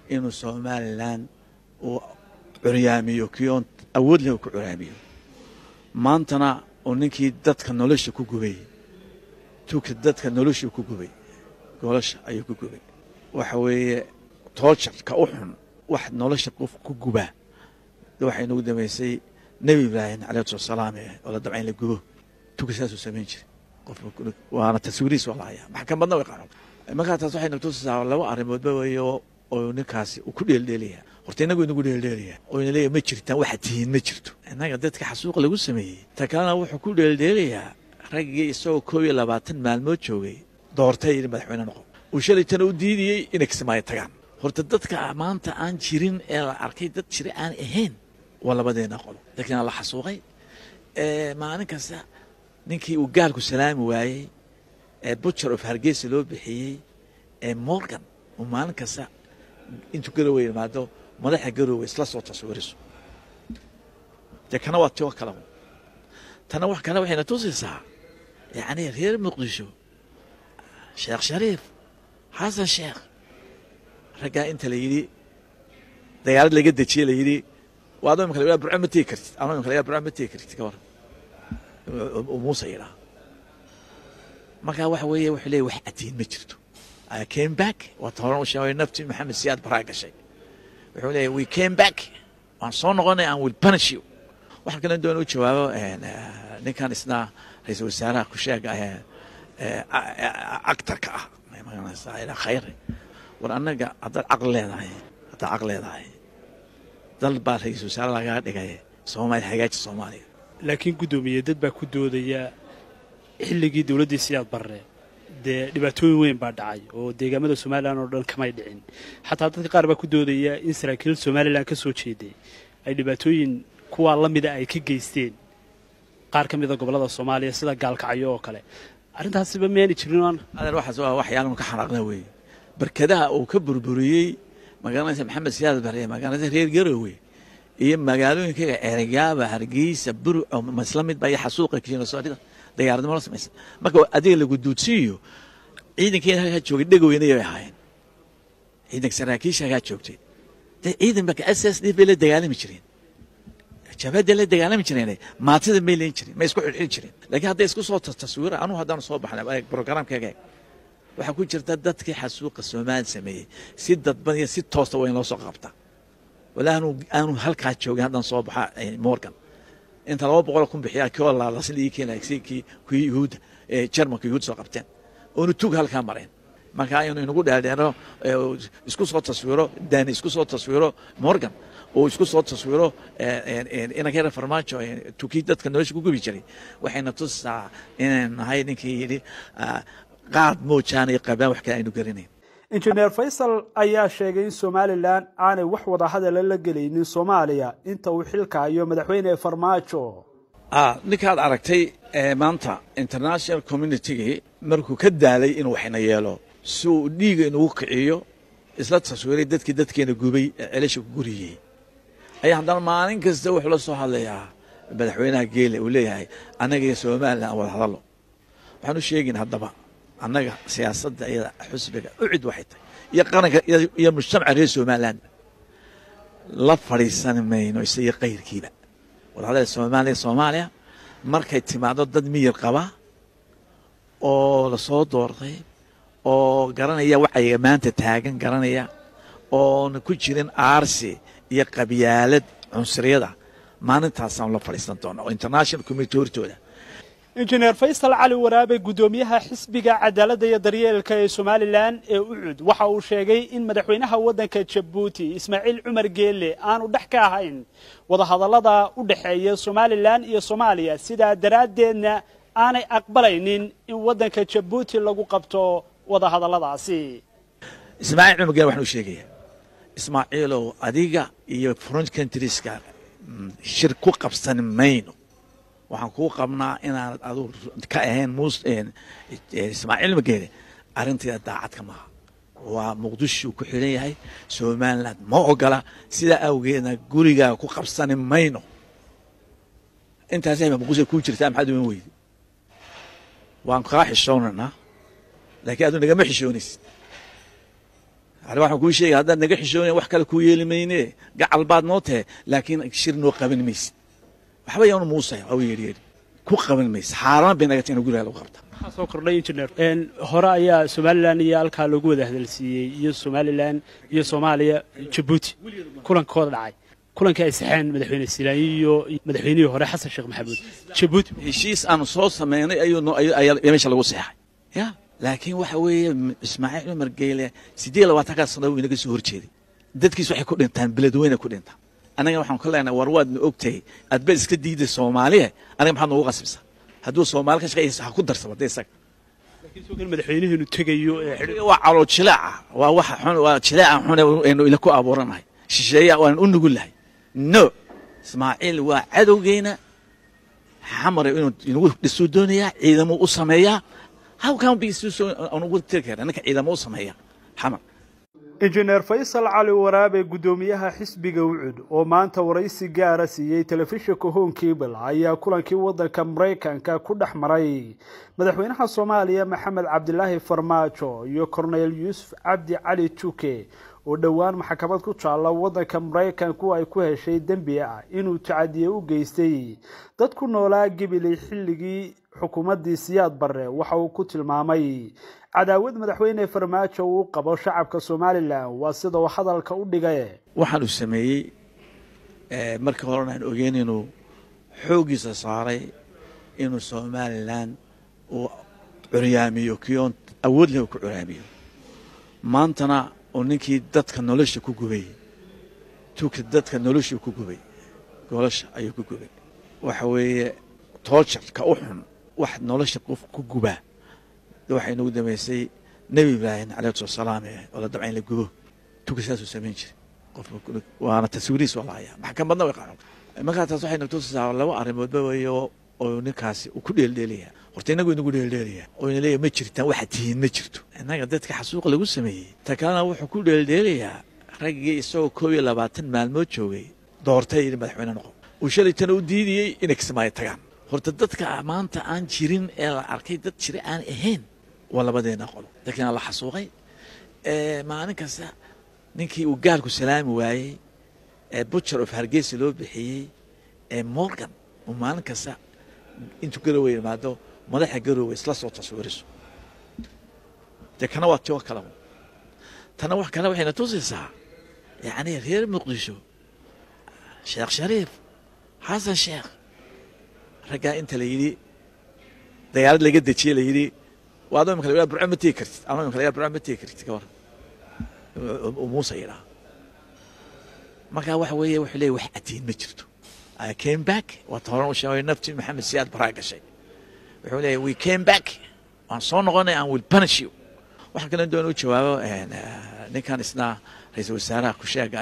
inuu somalilan uu curyaamiyo kii oon awood leh uu ku curyaamiyo maantana uu ninkii dadka nolosha ku gubay tuka dadka nolosha ku gubay goolasha ayuu ku gubay waxa weeye toojarka u xun wax nolosha qof ku gubaa waxay nagu dambaysay nebi ibraahim calayhi salaam oo la dabca in la gubo tuka saasuu samayn jiray qof waana taswiirihiis waa la hayaa maxkamadna way qaran markaa taas waxay nagtusisaa laba arrimoodba weeye oo ninkaasi uu ku dheeldheelaya horta inagu inagu dheeldheelaya oo ina leeyahy ma jirtaan waxaad tihiin ma jirto innaga dadka xasuuqa lagu sameeyey ta kalena wuxuu ku dheeldheelayaa raggii isagoo koob iyo labaatan maalmood joogay doortay yidhi madaxweyne noqo uu shalaytana u diidiyey inay kismaayo tagaan horta dadka maanta aan jirin ee la arkay dad jira aan ahayn waa labadeena qolo dadkiina la xasuuqay maalin kasta ninkii uu gaalku salaami waayey ee butcher of hargeysa loo bixiyey ee morgan uu maalin kasta intuu garowe yimaado madaxa garowe isla soo taswiriso dee kana waa tio kale tana wax kale waxayna tusaysaa yacni reer muqdisho sheekh shariif xasan sheekh raggaa inta la yidhi dagaalad laga dejiye la yidhi waad imika la burco ma tegi kartid ama imika la burco ma tegi kartid ka waran muuse yidhaa markaa waxa weeye wuxuu leeyahy wax atiin ma jirto I came back waata horan u sheegay naftii maxamed siyaad baraa gashay wuxuu leeyahy we came back waan soo noqonay and will punish you waxaan kale doona u jawaabo ninkan isna ra-iisul wasaaraha ku sheega actarka ah magaranaysaa khayre war annaga haddaad caqli leedahay haddaad caqli leedahay dal baa ra-iisul wasaare lagaga dhigay soomaaliya hagaaji soomaaliya laakiin guddoomiye dad baa ku doodaya xilligii dowladdii siyaad barre dee dhibaatooyin weyn baa dhacay oo deegaamada somalilan oo dhan kamay dhicin xataa dadka qaar baa ku doodaya in saraakiil somalilan ka soo jeeday ay dhibaatooyin kuwaa la mida ay ka geysteen qaar ka mida gobollada soomaaliya sida gaalkacyo oo kale arrintaasiba miyaani jirin adeer waxaas waa waxyaalanu ka xanaaqna weeye barkadaha uu ka burburiyey magaaladaysa maxamed siyaad bare magaaladaysa reer garowe iyo magaalooyinkaga ergaaba hargeysa burco masla mid baa iyo xasuuqa kiinosoorida dagaaradnimo la samaysa marka adiga lagu duudsiiyo ciidankeena halkaa joogay dhegoweyna bay ahaayeen ciidanka saraakiisha halkaa joogtay dee ciidan baka s s d bay la dagaalami jireen jabhadda la dagaalami jireen maatida may leen jirin may isku xidhxidhi jireen laakiin hadday isku soo taswira anugu haddaan soo baxnay programkeega eeg waxaa ku jirta dadkii xasuuqa soomaali sameeyey si dadban iyo si toosta waa in loo soo qabtaa wala aanu aanu halkaa joogin haddaan soo baxa morgan inta laba boqol kun bixiyaa kii oo laalasin ii keenay si kii kuwii yuhuudda ee jarmanka yuhuud soo qabteen oonu tug halkaa mareen marka aynu inagu dheerdheero isku soo taswiro dani isku soo taswiro morgan oo isku soo taswiro inankayra farmaajo tukii dadka nolosha ku gubi jiray waxayna tusaa inaynu nahay ninkii yidhi qaad moojaan iyo qabaan wax kale aynu garanayn injineer faysal ayaa sheegay in somalilan aanay wax wada hadala la gelaynin soomaaliya inta uu xilkaayo madaxweyne farmaajo ninkaad aragtay maanta international communitygii markuu ka daalay inuu waxna yeelo si uu dhiiga inugu kiciyo isla taswiiray dadkii dadkeena gubay ee celasha ku guriyey ayaa haddana maalin kasta wuxuu la soo hadlayaa madaxweynaha geele uu leeyahay annaga iyo somalilan aan wada hadallo waxaan u sheegin haddaba annaga siyaasadda iyada xusbiga u cid waxay tahay iyo qaranka iyo mujtamaca reer somaliland la fadhiisan mayno isayo kayrkiiba wadahadal soomaaliya soomaaliya markay timaado dad miyir qaba oo lasoo doortay oo garanaya wacyiga maanta taagan garanaya oona ku jirin aarsi iyo qabyaalad cunsuriyada maalintaasaan la fadhiisan doona oo international community hortooda injineer faysal cali waraabe guddoomiyaha xisbiga cadaaladda iyo daryeelka ee somalilan ee ucud waxa uu sheegay in madaxweynaha waddanka jabuuti ismaaciil cumar geelle aanu dhex ka ahayn wadahadallada u dhexeeya somalilan iyo soomaaliya sidaa daraaddeedna aanay aqbalaynin in waddanka jabuuti lagu qabto wadahadalladaasi ismaaciil cumar geelle waxaan u sheegayaa ismaaciilow adiga iyo front countrieska shir ku qabsan mayno waxaan kuu qabnaa inaanad aduu ka ahayn mus ismaaciil mageele arrinteeda daacadka maaha waa muqdishuu ku xidhan yahay somaliland ma ogola sidaa awgeedna gurigaaga ku qabsani mayno intaasayba muqdisho kuu jirtaa maxaad uman weydi waan kaa xishoonaynaa laakiin aduu nagama xishoonaysid ale waxaan kuu sheegay haddaad naga xishoonaya wax kale kuu yeeli mayne gacal baad noo tahe laakiin shir noo qaban maysid waxba yaanu muusaya waa yeedhyeedhi ku qaban maysid xaaraan bay naga tahay in guriga lagu qabta waxaa soo kordhay injineer hore ayaa somalilan iyo halkaa loogu wada hadalsiiyey iyo somalilan iyo soomaaliya jabuuti kulankooda dhacay kulankii ay saxeen madaxweyne silaanyi iyo madaxweynihii hore xasan sheekh maxamuud jabuuti heshiis aanu soo samaynay ayuu meesha lagu seexay ya laakiin waxa weeye ismaaciil cumar geyle siddeed labaatankaa sano uu inaga soo horjeeday dadkiis waxay ku dhintaan beledweyne ku dhintaan annaga waxaan ka leenahay war waadna ogtahay adbaad iska diiday soomaaliya aniga maxaad noogu qasbisa hadduu soomaali ka shaqeeysa ha ku darsaba dee isaga laakiin soo kan madaxweynihiinu tegayo ee waa calool jilaaca waa waxa xun waa jilaaca xun aynu ila ku abuuranahay shisheeya waan u nugulahay no ismaaciil waa cadowgeena xamar inuu inagu dhisuu doonayaa ciidamuu u sameeyaa how can be so anugu tiri kara ninka ciidamo u sameeya xamar injineer faysal cali waraabe guddoomiyaha xisbiga ucud oo maanta waraysi gaara siiyey telefishinka home cable ayaa kulankii waddanka maraykanka ku dhex maray madaxweynaha soomaaliya maxamed cabdilaahi farmaajo iyo korneyl yuusuf cabdi cali tuke oo dhowaan maxkamad ku taalla waddanka maraykanku ay ku heshay dembi ah inuu tacadiye u geystay dad ku noolaa gibiley xilligii xukuumaddii siyaad barre waxa uu ku tilmaamay cadaawad madaxweyne farmaajo uu qabo shacabka somalilan waa sida uu hadalka u dhigay waxaan uu sameeyey markii horena aan ogeyn inuu xooggiisa saaray inuu somalilan uu curyaamiyo kiyoon awood leh uu ku curyaamiyo maantana uu ninkii dadka nolosha ku gubay tuugka dadka nolosha ku gubay golosha ayuu ku gubay waxa weeye toojarka u xun wax nolosha qof ku gubaa waxay nagu damaysay nebi ibraahim calayhi wasalaam oo la dabca in la gubo tuka saasuu samayn jiray qof waana taswiirihiis waa la hayaa maxkamadna way qaadan markaa taas waxay nagtusisaa laba arrimoodba weeye oo ninkaasi uu ku dheeldheelaya horta inagu inagu dheeldheelaya oo ina leeyahay ma jirtaan waxaad tihiin ma jirto innaga dadka xasuuqa lagu sameeyey ta kalena wuxuu ku dheeldheelayaa raggii isagoo koob iyo labaatan maalmood joogay doortay yidhi madaxweyne noqo uu shalaytana u diidiyey inay kismaayo tagaan horta dadka maanta aan jirin ee la arkay dad jira aan ahayn waa labadeena qolo dadkiina la xasuuqay maalin kasta ninkii uu gaalku salaami waayey ee butcher of hargeysa loo bixiyey ee morgan uu maalin kasta intuu garowe yimaado madaxa garowe isla soo taswiriso dee kana waa tio kalaba tana wax kale waxayna tusaysaa yacni reer muqdisho sheekh shariif xasan sheekh raggaa inta la yidhi dagaalad laga dejiye la yidhi waad imika la burco ma tegi kartid ama imika la burco ma tegi kartid ka waran muuse yidhaha markaa waxa weeye wuxuu leeyahy wax atiin ma jirto I came back waata horan u sheegay naftii maxamed siyaad baraa gashay wuxuu leeyahy we came back waan soo noqonay and will punish you waxaan kale doon u jawaabo ninkan isna ra-iisul wasaaraha ku sheega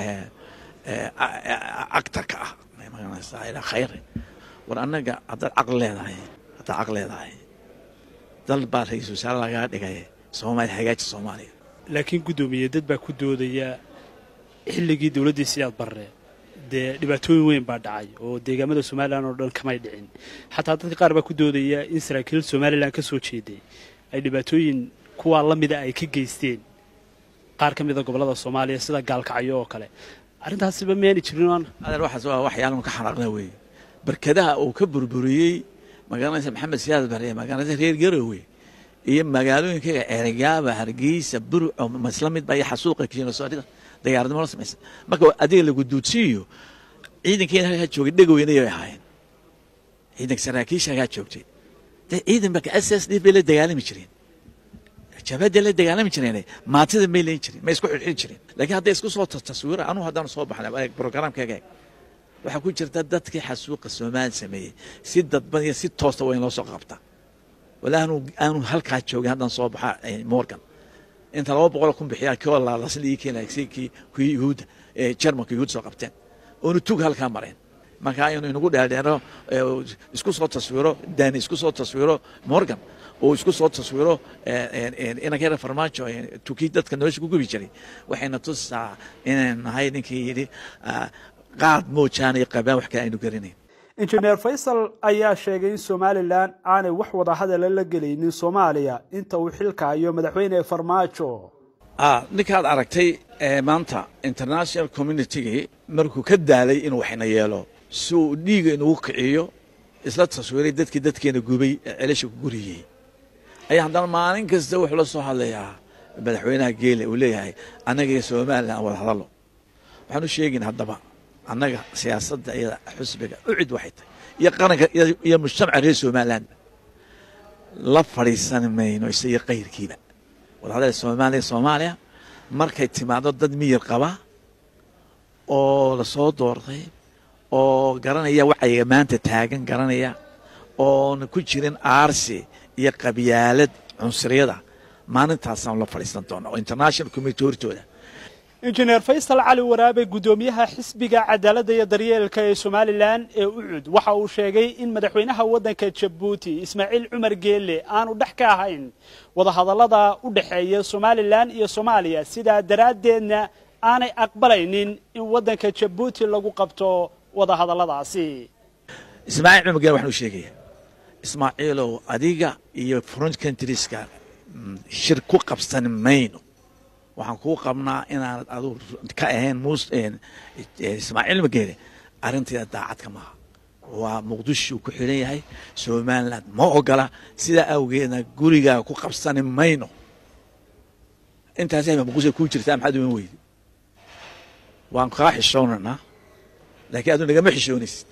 actarka ah magaranaysaa khayr war annaga haddaad caqli leedahay haddaad caqli leedahay dal baa ra-iisul wasaare lagaa dhigay soomaaliya hagaaji soomaaliya laakiin guddoomiye dad baa ku doodaya xilligii dowladdii siyaad barre dee dhibaatooyin weyn baa dhacay oo deegaamada somalilan oo dhan kamay dhicin xataa dadka qaar baa ku doodaya in saraakiil somalilan ka soo jeeday ay dhibaatooyin kuwaa la mida ay ka geysteen qaar ka mida gobollada soomaaliya sida gaalkacyo oo kale arrintaasiba miyaani jirin adeer waxaas waa waxyaalan ka xanaaqna weeye barkadaha uu ka burburiyey magaaladaysa maxamed siyaad bare magaaladaysa reer garowe iyo magaalooyinkaga ceerigaaba hargeysa burco masla mid baa iyo xasuuqa kiinosoorida dagaaradnimo la samaysa marka adiga lagu duudsiiyo ciidankeena halkaa joogay dhegoweyna ay ahaayeen ciidanka saraakiisha halkaa joogtay dee ciidan baa s s d bay la dagaalami jireen jabhadda la dagaalami jireen maatida may leyn jirin ma isku xidxidhi jireen laakiin hadday isku soo taswira anugu haddaan soo baxnay programkaaga eeg waxaa ku jirta dadkii xasuuqa soomaali sameeyey si dadban iyo si toosta waa in loo soo qabtaa wala aanu aanu halkaa joogin haddaan soo baxa morgan inta laba boqol kun bixiyaa kii oo laalasin ii keenaya si kii kuwii yuhuudda ee jarmanka yuhuud soo qabteen oonu tug halkaa mareen marka inuu inagu dheerdheero isku soo taswiro dani isku soo taswiro morgan oo isku soo taswiro inankayra farmaajo tukii dadka nolosha ku gubi jiray waxayna tusaa inaynu nahay ninkii yidhi qaad moojaan iyo qabaan wax kale aynu garanayn injineer faysal ayaa sheegay in somalilan aanay wax wada hadala la gelaynin soomaaliya inta uu xilkaayo madaxweyne farmaajo ninkaad aragtay maanta international communitygii markuu ka daalay inuu waxna yeelo si uu dhiiga inugu kiciyo isla taswiiray dadkii dadkeena gubay ee celasha ku guriyey ayaa haddana maalin kasta wuxuu la soo hadlayaa madaxweynaha geele uu leeyahay annaga iyo somalilan aan wada hadallo waxaan u sheegin haddaba annaga siyaasadda iyada xusbiga u cid waxay tahay iyo qaranka iyo mujtamaca reer somaliland la fadhiisan mayno isayo kayrkiiba wadahadal soomaaliya soomaaliya markay timaado dad miyir qaba oo lasoo doortay oo garanaya wacyiga maanta taagan garanaya oona ku jirin aarsi iyo qabyaalad cunsuriyada maalintaasaan la fadhiisan doona oo international community hortooda injineer faysal cali waraabe guddoomiyaha xisbiga cadaaladda iyo daryeelka ee somalilan ee ucud waxa uu sheegay in madaxweynaha waddanka jabuuti ismaaciil cumar geelle aanu dhex ka ahayn wadahadallada u dhexeeya somalilan iyo soomaaliya sidaa daraaddeedna aanay aqbalaynin in waddanka jabuuti lagu qabto wadahadalladaasi ismaaciil cumar geelle waxaan u sheegaya ismaaciilow adiga iyo front countrieska shir ku qabsan mayno waxaan kuu qabnaa inaanad adu ka ahayn mus ismaaciil mageele arrinteeda daacadka maaha waa muqdishuu ku xidhan yahay somaliland ma ogola sidaa awgeedna gurigaaga ku qabsani mayno intaas haba muqdisho kuu jirtaa maxaad uman weydi waan kaa xishoonaynaa laakiin adu nagama xishoonaysid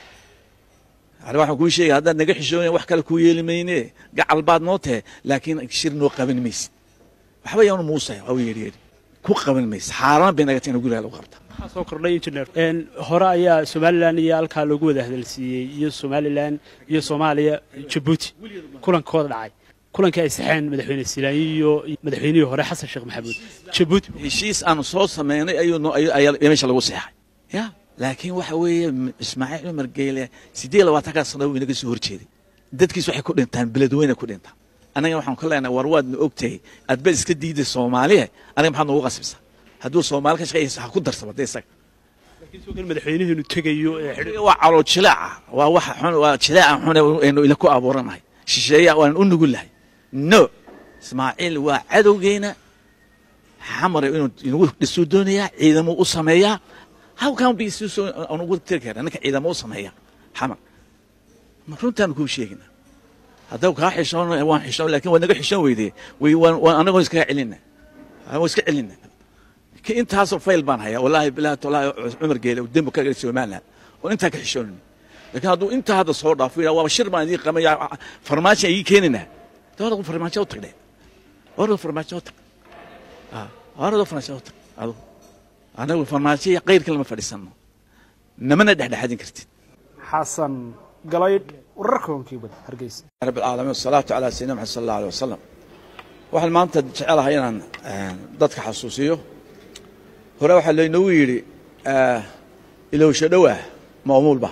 ani waxaan kuu sheegay haddaad naga xishoonaya wax kale kuu yeeli mayne gacal baad noo tahe laakiin shir noo qaban maysid waxba yaanu muusaya waa yeedhyeedhi ku qaban maysa xaaraan bay naga tahay in guriga lagu qabta waxaa soo kordhay injineer hore ayaa somalilan iyo halkaa loogu wada hadalsiiyey iyo somalilan iyo soomaaliya jabuuti kulankooda dhacay kulankii ay saxeen madaxweyne silaanyi iyo madaxweynihii hore xasan sheekh maxamuud jabuuti heshiis aanu soo samaynay ayuu meesha lagu seexay ya laakiin waxa weeye ismaaciil cumar geyle siddeed iyo labaatankaa sano uu inaga soo horjeeday dadkiis waxay ku dhintaan beledweyne ku dhintaan annaga waxaan ka leenahay war waadna ogtahay adbad iska diiday soomaaliya aniga maxaad noogu qasbisa hadduu soomaali ka shaqeeysa ha ku darsaba de isaga laakiin soo kan madaxweynaheenu tegayo ee waa calool jilaaca waa waxa xun waa jilaaca xun aynu ila ku abuuranahay shisheeya waan u nugulahay no ismaaciil waa cadowgeena xamare inuu inagu dhisuu doonayaa ciidamo u sameeyaa how can be so anugu tiri kara ninka ciidamo u sameeya xamar runtaan kuu sheegina haddaba kaa xishoon waan xishoon lakin waad naga xishoon weydee waan anagoo iskaga celina waan iska celina intaasoo fayl baan hayaa wallahi bilahi tolaahi cumar geele uu dembi ka galay somaliland oo intaa ka xishoonin lakin hadduu intaa hadda soo dhaafo yidhaha waaba shir baan idiin qamaya farmaajo ayii keeninaa de horada farmaajo u tag dhe horada farmaajo u tag horada farmaajo u tag adugu anagu farmaajo iyo kayrka lama fadhiisano namana dhexdhexadin kartid xasan galaydh wararkoonkii bad hargeysa رب العالمين والصلاة على سيدنا محمد صلى الله عليه وسلم waxaan maanta jecelahay inaan dadka xasuusiyo hore waxaa laynoogu yidhi ilowsho dhowah maamuulba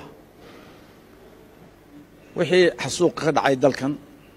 wixii xasuuqa ka dhacay dalkan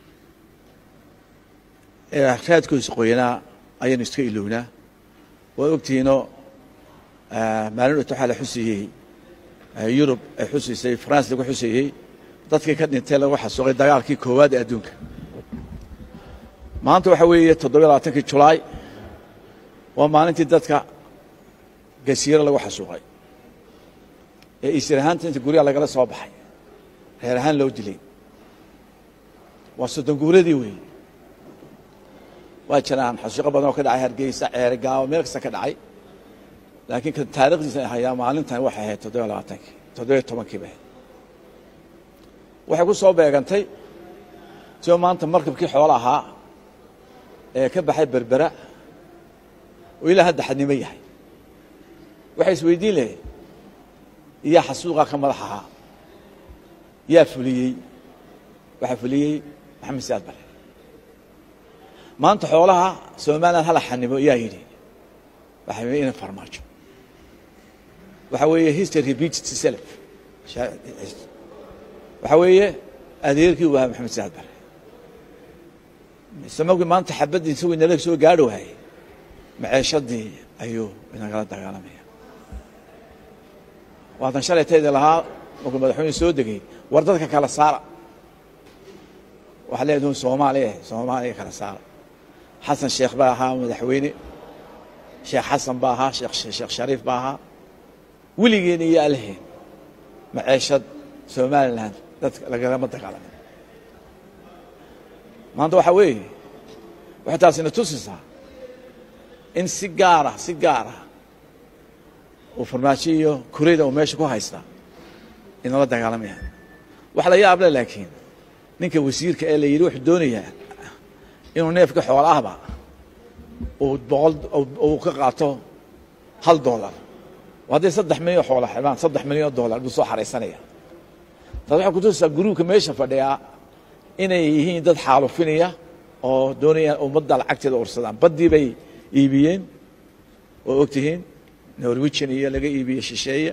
ee raadkoisa qoyanaa ayaynu iska ilownaa waad ogtihiinoo maalin dhota waxaa la xusiyey yurub ay xusiisay france lagu xusiyey dadkii ka dhintay lagu xasuuqay dagaalkii koowaad ee adduunka maanta waxaa weeye toddobiyo labaatankii julaay waa maalintii dadka gasiiro lagu xasuuqay ee isir ahaanta inta guryaha lagala soo baxay reer ahaan loo dilay waa soddon guuradii weeye waa jiraan xasuuqo badan oo ka dhacay hargeysa ceere gaawo meel kasta ka dhacay laakiin kan taarikhdiisa hayaa maalintan waxay ahayd toddobiyo labaatankii toddobiyo tobankii bay ahayd waxay ku soo beegantay tio maanta markabkii xoolo ahaa ee ka baxay berbera oo ilaa hadda xadnimo yahay waxay isweydiin lahayd iyaa xasuuqaa ka madax ahaa yaa fuliyey waxaa fuliyey maxamed siyaad bare maanta xoolaha somalilan hala xanimo yaa yidhi waxaa yidhi ina farmaajo waxaa weeye history repeats itself waxaa weeye adeerkii u ahaa maxamed siyaad bare samagii maanta xabadii isagoo inala soo gaadhi waayey maceeshadii ayuu inagala dagaalamaya waatan shalaytaydi lahaa markuu madaxweyne soo degay war dadka kala saara waxaa leedahay soomaaliya soomaaliya kala saara xasan sheekh baa ahaa madaxweyne sheekh xasan baa ahaa sheekh shariif baa ahaa weligeena iyo alheen maceeshad somalilan dadka lagalama dagaalamin maanta waxaa weeye waxay taasina tusisaa in si gaara si gaara uu farmaajo iyo kureyda uu meesha ku haystaa inala dagaalamaya wax la yaable laakiin ninka wasiirka ee la yidhi wuxuu doonayaa inuu neefka xoola ahba uu boqol uu ka qaato hal dollar hadday saddex milyan oo xoola xidhaan saddex milyan oo dollar buu soo xaraysanaya taas waxay kutusisaa guruubka meesha fadhiyaa inay yihiin dad xaalufinaya oo doonayaan ummadda lacagteeda ursadaan baddii bay iibiyeen oo og tihiin norwegian iyo laga iibiyey shisheeye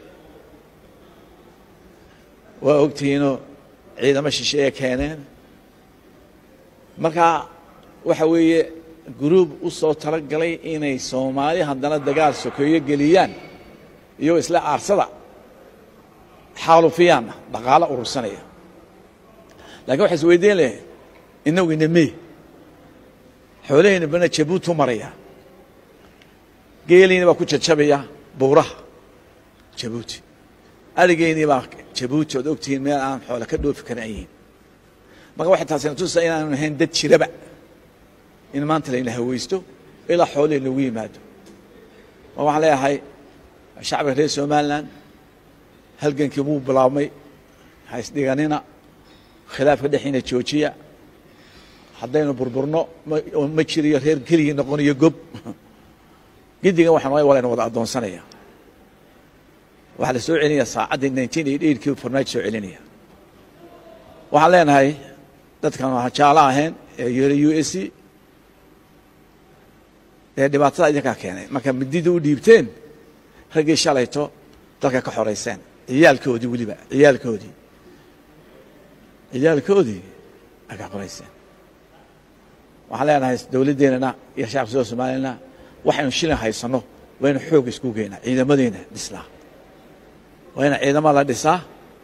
waa og tihiinoo ciidamo shisheeye keeneen marka waxa weeye guruub u soo talagalay inay soomaali haddana dagaal sokeeyo geliyaan iyagoo isla aarsada xaalufiyaanna dhaqaalo urursanaya lakin waxa is weydiin leh inagu inamee xoolahayna bana jabuutu maraya geeliina baa ku jajabaya buuraha jabuuti arigeynii baa jabuuti ood ogtihiin meel aan xoole ka dhoofi karin ayihiin marka waxay taasina tusaa inaanu ahayn dad jiraba in maanta layna hawaysto ilaa xoolihii lagu yimaado ma waxaan leeyahay shacbiga reer somalilan halgankii wuu bilaabmay ha isdhiganina khilaafka dhexiina joojiya haddaynu burburno ma jiriyo reer keligii noqonayo gob gedigan waxaan walayna wada addoonsanaya waxaa la soo celinaya saacaddii nineteen eight eightkii farmaajo soo celinaya waxaan leenahay dadkan jaalo ahayn ee yeera u s c dee dhibaatada idinkaa keenay marka midida u dhiibteen raggii shalayto dalka ka xorayseen ciyaalkoodii weliba ciyaalkoodii ciyaalkoodii ay ka xorayseen waxaan leenahay dowladdeennana iyo shacabka soo soomaaliyana waxaynu shilin haysanno waa inu xoog isku geynaa ciidamadeena dhislaa waa ina ciidama la dhisaa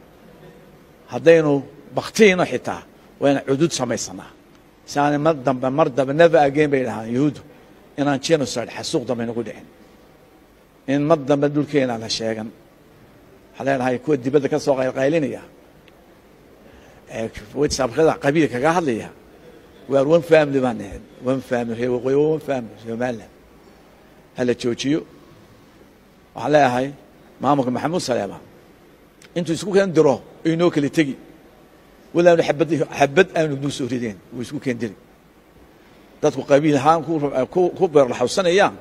haddaynu baktiino xitaa waa ina cudud samaysanaa si aanay mar dambe mar dambe never again bay dhahaan yahuuddu inaan genocide xasuuq dambe nagu dhicin in mar dambe dhulkeena la sheegan waxaan leenahay kuwa dibadda ka soo qaylqaylinaya ee whatsappkada qabiil kaga hadlaya waar one family baan ahayd one family reer waqooyi waa one family somaliland hala joojiyo waxaan leeyahay maamulka maxamuud saleema intuu isku keen diro inoo kala tegi walaanu abad xabad aanu nuu soo rideen wuu isku keen diri dadku qabiil ahaan ku beerlaxawsanayaan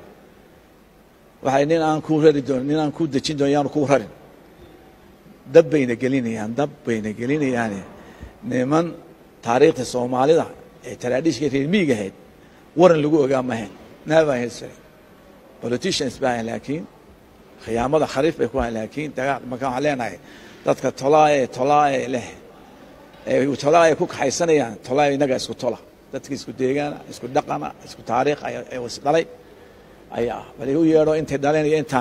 waxay nin aan kuu rari doon nin aan kuu dejin doon yaanu kuu rarin dab bayna gelinayaan dab bayna gelinayaane niman taariikhda soomaalida ee taraadhiishka reer miig ahayd waran lagu ogaa mahayn naabaa hesare politicians baa laakiin khiyaamada khariif bay ku hayn laakiin dagaal marka waxaan leenahay dadka tolaa ee tolaa ee leh ee tolaa ay ku kaxaysanayaan tolaa innaga isku tola dadka isku deegaana isku dhaqana isku taariikh ee isdhalay ayaa bal u yeedho intay dhaleen iyo intaa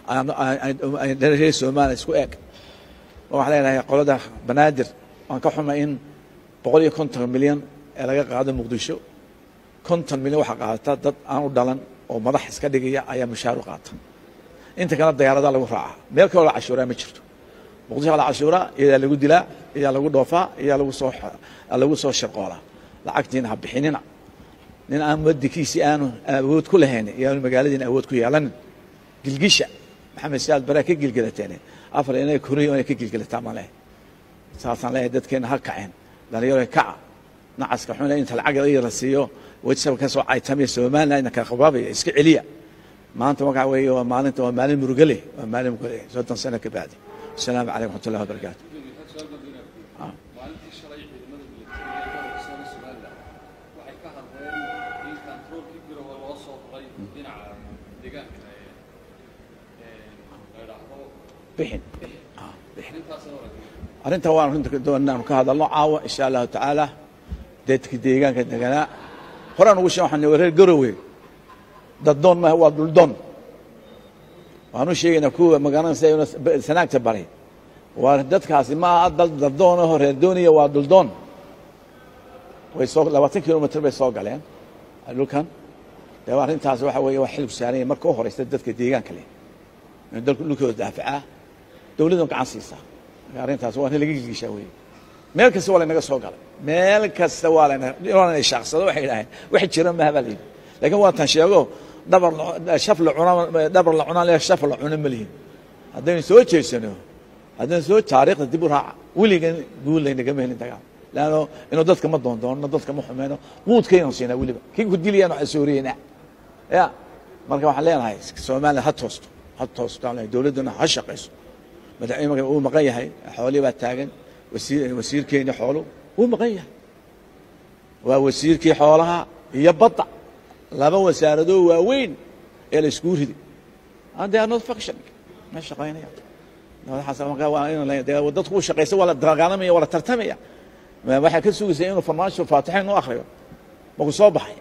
reer somaliya isku eeg waxaan leenahay qolada banaadir waan ka xumay in boqol iyo konton milyan ee laga qaado muqdisho konton milyan waxaa qaadata dad aan u dhalan oo madax iska dhigaya ayaa mushaaru qaata inta kale dayaaradaa lagu raacaa meel kaloo la cashuuraa ma jirto muqdisho la cashuuraa iyadaa lagu dilaa iyaa lagu dhoofaa iyaa lagu soo lagu soo shirqoolaa lacagtiina ha bixinina nin aan muwadinkiisii aanu awood ku lahayn iyaanu magaaladiina awood ku yeelanin gilgisha maxamed siyaad baraa ka gilgelateen afar inay koriyo inay ka gilgelataa ma leh saasaan leeyahay dadkeena ha kaceen dhalinyaro kaca nacaska xun inta lacag la siiyo wajsab ka soo caytamaya somaliland ina kala qabaabaya iska celiya maanta waxaa weeye waa maalinta waa maalin murugale waa maalin murugale soddon sano ka bacdi asalaamu calaykum raxmat ullahi wabarakaatu maalintii shalay ciidamada militariga ee gobolka somaliland waxay ka hadleen in kantaroolkii garowe loo soo raray dhinaca deegaanka ee la idhaahdo bixin Ah, bixin arrintaasna warag arrinta waan runta doonaanu ka hadalno caawa insha allahu tacaala dadkii deegaanka deganaa horaan ugu sheeg waxaan reer garowe daddoon maaha waa dhuldoon waanu sheegaynaa kuwa magaranaysa inuu sanaagta baray waa dadkaasi ma aha dal daddoon aho reer dooniya waa dhuldoon way soo labaatan kilomitr bay soo galeen dhulkan dee arrintaas waxa weeye waa xilib saaranya marka u horeysta dadka deegaanka leh in dalku dhulkooda daafacaa dowladdan gacan siisaa marka arrintaas waa in laga gigishaa weeye meel kasta waa laynaga soo galay meel kasta waa layna shaaqsado waxay idhaaheen wax jira maha baa layidhi laakiin waa tan sheego dhabar shaf la cuna dhabar la cunaan le shaf la cuna ma lihin haddaynu soo jeesano haddaynu soo taariikhda dib u raaca weligan guul laynagama helin dagaal leanno inuu dadka ma doondoonno dadka ma xumeyno quudkaynu siinaa weliba kii ku dilayaan waxaan sooriyeynaa ya marka waxaan leenahay soomaaliya ha toosto ha toosto aan leeyahay dowladduna ha shaqayso madaxweyne uu maqan yahay xoolii baa taagan wasiir wasiirkeeni xoolu wuu maqan yahay waa wasiirkii xoolaha iyo badda laba wasaaradoo waaweyn ee la iskuu riday and they are not functioning ma shaqaynaya dadku u shaqaysa waa la dagaalamaya waa la tartamaya waxaa ka sugaysa inuu farmaasho faatixayn u akriyo maku soo baxay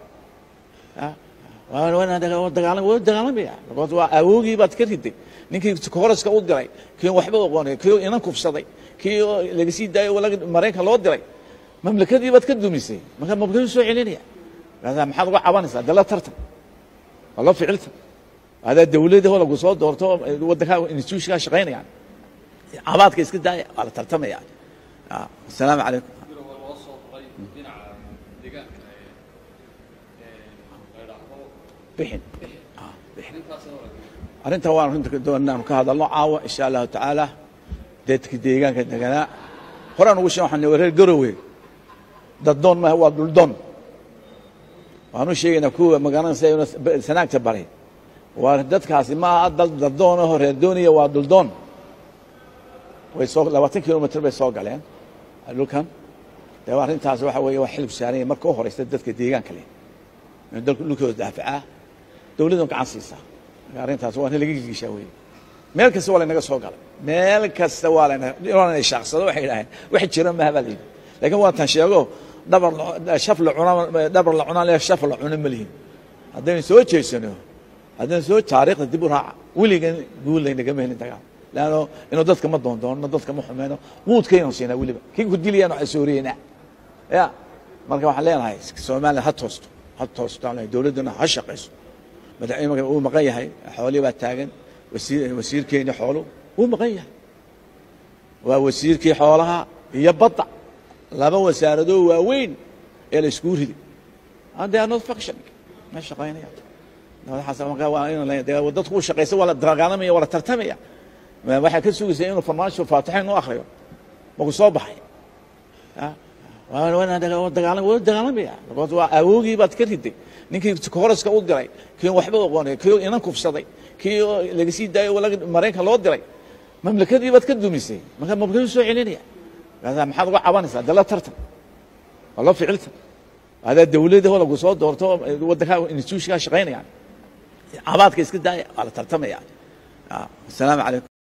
dagaalamaya waa awoogii baad ka riday ninkii koraska u diray kii waxba oqoonay kii inan kufsaday kii laga sii daayo maraykan loo diray mamlakadii baad ka dumisay marka mamlakadu soo celinaya maxaad uga cabanaysaa dala tartan waa la ficilta adaa dawladda lagu soo doorto waddankaa institutionkaa shaqaynayaan cabaadka iska daaya waa la tartamaya asalaamu calaykum biro waa loo soo qoray dhinaca deegaanka ee la idhaahdo bixin arrintaasna waa la arrinta waan runta doonaan ka hadalno caawa insha allahu tacaala dadka deegaanka deganaa horaan ugu sheeg waxaan reer garowe daddoon maaha waa dhuldoon waxaan u sheegaynaa kuwa magaalanaysa sanaagta baray waa dadkaasi ma aha dal daddoon aho reer dooniya waa dhuldoon way soo labaatan kilomitr bay soo galeen dhulkan dee arrintaas waxa weeye waa xilib saaranya marka u horeysta dadka deegaanka leh in dalku dhulkooda daafacaa dowladdan gacan siisaa marka arrintaas waa in laga gigishaa weeye meel kasta waa laynaga soo galay meel kasta waa layna shaaqsado waxay idhaaheen wax jira maha baa layidhi laakiin waa tan sheego dhabar shaf la cuna dhabar la cunaan le shaf la cuna ma lihin haddaynu soo jeesano haddaynu soo taariikhda dib u raaca weligan guul laynagama helin dagaal leanno inuu dadka ma doondoonno dadka ma xumeyno quudkaynu siinaa weliba kii ku dilayaan waxaan sooriyeynaa ya marka waxaan leenahay soomaaliya ha toosto ha toosto aan leeyahay dowladduna ha shaqayso madaxweyne uu maqan yahay xoolii baa taagan wasiir wasiirkeeni xoolu wuu maqan yahay waa wasiirkii xoolaha iyo badda laba wasaaradoo waaweyn ee la iskuu riday and they are not functioning ma shaqaynaya dadku u shaqaysa waa la dagaalamaya waa la tartamaya waxaa ka sugaysa inuu farmaasho faatixayn u akriyo maku soo baxay dagaalamaya waa awoogii baad ka riday ninkii koraska u diray kii waxba oqoonay kii inan kufsaday kii laga sii daayo maraykan loo diray mamlakadii baad ka dumisay marka mamlakadu soo celinaya maxaad uga cabanaysaa dala tartan waa la ficilta adaa dawladda lagu soo doorto waddankaa institutionkaa shaqaynayaan cabaadka iska daaya waa la tartamaya asalaamu calaykum